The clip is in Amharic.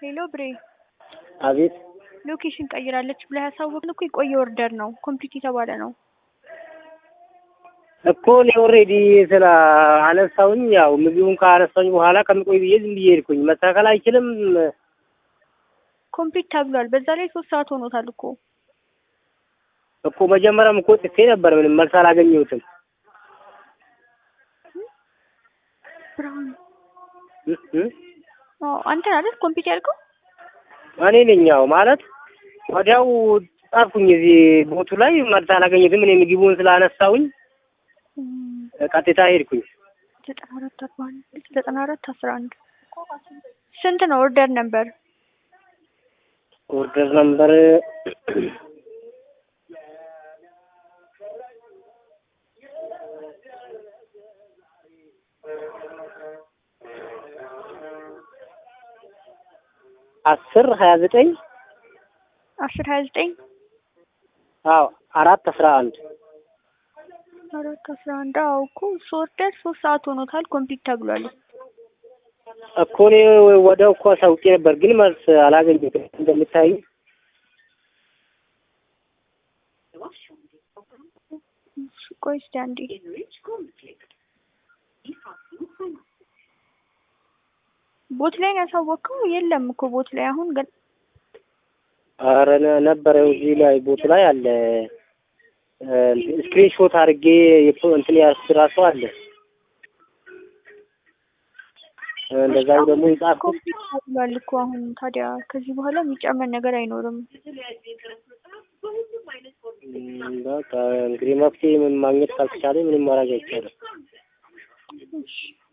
ሄሎ ብሬ አቤት ሎኬሽን ቀይራለች ብለህ ያሳወቅን እኮ የቆየ ኦርደር ነው። ኮምፕሊት የተባለ ነው። እኮ እኔ ኦልሬዲ ስለ አነሳውኝ ያው ምግቡን ካነሳውኝ በኋላ ከሚቆይ ብዬ ዝም ብዬ ሄድኩኝ። መስተካከል አይችልም ኮምፕሊት ተብሏል። በዛ ላይ ሶስት ሰዓት ሆኖታል እኮ እኮ መጀመሪያም እኮ ጽፌ ነበር። ምንም መልስ አላገኘሁትም። ብርሃኑ እ እ አዎ፣ አንተ አይደል ኮምፕሊት ያልከው? እኔ ነኝ ያው ማለት ወዲያው ጻፍኩኝ እዚህ ቦቱ ላይ መልስ አላገኘሁትም። እኔ ምግቡን ስላነሳውኝ ቀጥታ ሄድኩኝ። ዘጠና አራት አርባ አንድ ዘጠና አራት አስራ አንድ ስንት ነው ኦርደር ነበር? ኦርደር ነምበር አስር ሀያ ዘጠኝ አስር ሀያ ዘጠኝ አዎ አራት አስራ አንድ አራት አስራ አንድ አዎ እኮ እሱ ኦርደር ሶስት ሰዓት ሆኖታል። ኮምፕሊት ተብሏል። እኮ እኔ ወዲያው እኮ አሳውቄ ነበር፣ ግን መልስ አላገኘሁትም። እንደምታይ እሺ፣ ቆይ እስኪ አንዴ ቦት ላይ ነው ያሳወቅከው? የለም እኮ ቦት ላይ አሁን ግን ኧረ ነ- ነበረ እዚህ ላይ ቦቱ ላይ አለ። ስክሪን ሾት አድርጌ የፎ- እንትን ያዝኩት እራሱ አለ። እንደዛው ደግሞ የጻፍኩት ኮምፕሊት ተብሏል እኮ አሁን ታዲያ ከዚህ በኋላ የሚጨመር ነገር አይኖርም። እም፣ በቃ እንግዲህ መፍትሄ ምን ማግኘት ካልተቻለ ምንም ማድረግ አይቻልም። እሺ